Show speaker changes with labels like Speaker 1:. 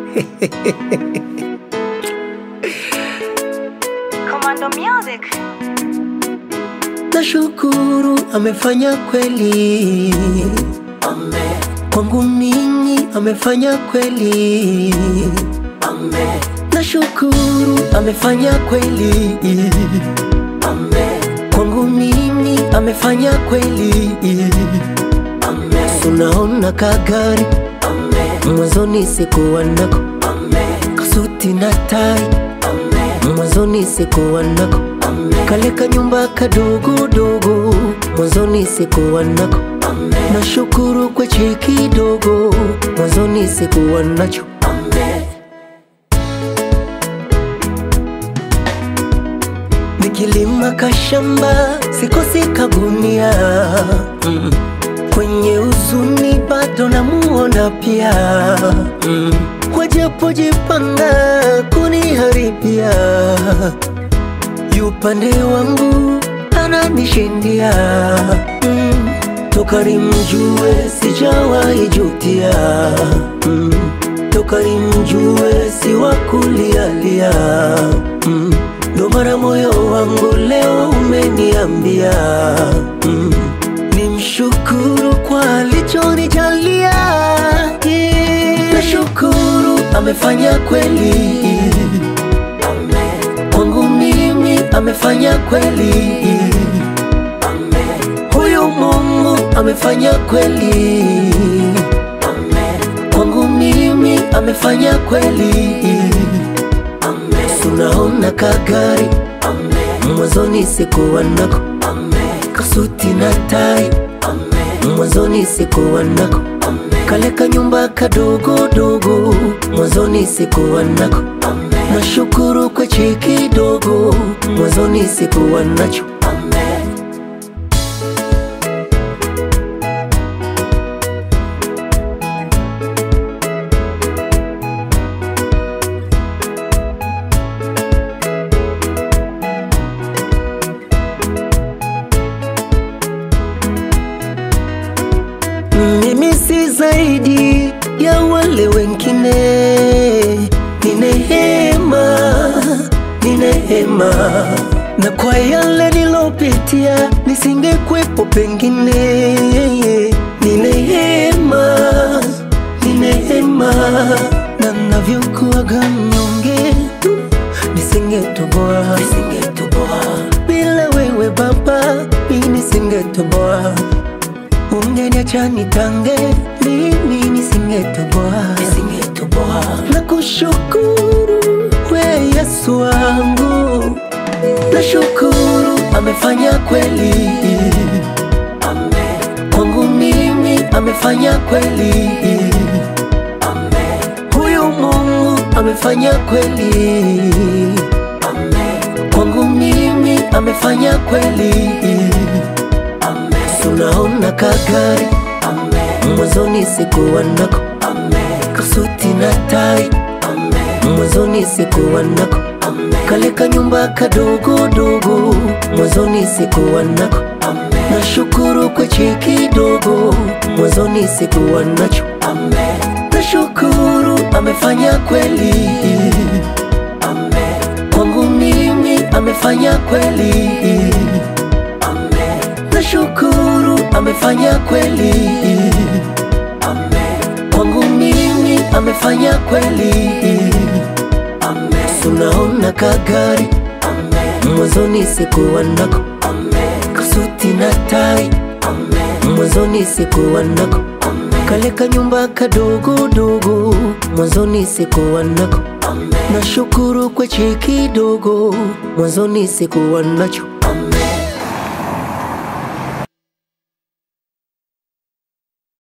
Speaker 1: Commando Music.
Speaker 2: Nashukuru amefanya kweli,
Speaker 3: Amen,
Speaker 2: kwangu mimi amefanya kweli.
Speaker 3: amen,
Speaker 2: Nashukuru amefanya kweli,
Speaker 3: amen,
Speaker 2: kwangu mimi amefanya kweli.
Speaker 3: amen,
Speaker 2: Sunaona kagari
Speaker 3: amen,
Speaker 2: mwanzoni sikuwa nako,
Speaker 3: amen,
Speaker 2: kasuti na tai
Speaker 3: amen,
Speaker 2: mwanzoni sikuwa nako,
Speaker 3: amen,
Speaker 2: kale kanyumba kadogodogo mwanzoni sikuwa nako
Speaker 3: amen,
Speaker 2: Nashukuru kwa cheki kidogo, mwanzoni sikuwa nacho.
Speaker 3: amen,
Speaker 2: Nikilima kashamba sikosi kagunia mm. Kwenye huzuni bado namuona pia mm. Wajapojipanga kuniharibia, yupande wangu ananishindia mm. Toka nimjue sijawahi jutia mm. Toka nimjue si wa kulialia mm. Ndo mara moyo wangu leo umeniambia mm. Nimshukuru kwa alichonijalia yeah. Nashukuru amefanya kweli
Speaker 3: amen,
Speaker 2: kwangu mimi amefanya kweli
Speaker 3: amen,
Speaker 2: Huyu Mungu amefanya kweli
Speaker 3: amen,
Speaker 2: kwangu mimi amefanya kweli.
Speaker 3: amen,
Speaker 2: Tunaona kagari
Speaker 3: amen,
Speaker 2: mwanzoni sikuwa nako,
Speaker 3: amen,
Speaker 2: kasuti na tai
Speaker 3: amen,
Speaker 2: mwanzoni sikuwa nako,
Speaker 3: amen,
Speaker 2: kale kanyumba kadogodogo mwanzoni sikuwa nako.
Speaker 3: amen,
Speaker 2: Nashukuru kwa cheki kidogo mwanzoni sikuwa nacho.
Speaker 3: amen.
Speaker 2: Mimi si zaidi ya wale wengine, ni neema, ni neema, na kwa yale nilopitia nisingekwepo pengine. Ni neema, ni neema, na navyokuwaga mnyonge nisingetoboa, nisingetoboa bila wewe Baba, mimi nisingetoboa Ungeniacha nitange mimi nisingetoboa, nisingetoboa. Na kushukuru we Yesu wangu, nashukuru amefanya kweli
Speaker 3: Amen,
Speaker 2: kwangu mimi, amefanya kweli.
Speaker 3: amen,
Speaker 2: Huyu Mungu amefanya kweli
Speaker 3: amen,
Speaker 2: kwangu mimi, amefanya kweli.
Speaker 3: amen,
Speaker 2: Tunaona kagari
Speaker 3: amen,
Speaker 2: mwanzoni sikuwa nako,
Speaker 3: amen,
Speaker 2: kasuti na tai
Speaker 3: amen,
Speaker 2: mwanzoni sikuwa nako,
Speaker 3: amen,
Speaker 2: kale kanyumba kadogodogo mwanzoni sikuwa nako.
Speaker 3: amen,
Speaker 2: Nashukuru kwa cheki kidogo mwanzoni sikuwa nacho.
Speaker 3: amen,
Speaker 2: Nashukuru amefanya kweli
Speaker 3: amen,
Speaker 2: kwangu mimi, amefanya kweli.
Speaker 3: amen,
Speaker 2: Nashukuru amefanya kweli
Speaker 3: amen,
Speaker 2: kwangu mimi, amefanya kweli.
Speaker 3: amen,
Speaker 2: Tunaona kagari
Speaker 3: amen,
Speaker 2: mwanzoni sikuwa nako,
Speaker 3: amen,
Speaker 2: kasuti na tai
Speaker 3: amen,
Speaker 2: mwanzoni sikuwa nako,
Speaker 3: amen,
Speaker 2: kale kanyumba kadogodogo mwanzoni sikuwa nako.
Speaker 3: amen.
Speaker 2: Nashukuru kwa cheki kidogo mwanzoni sikuwa nacho.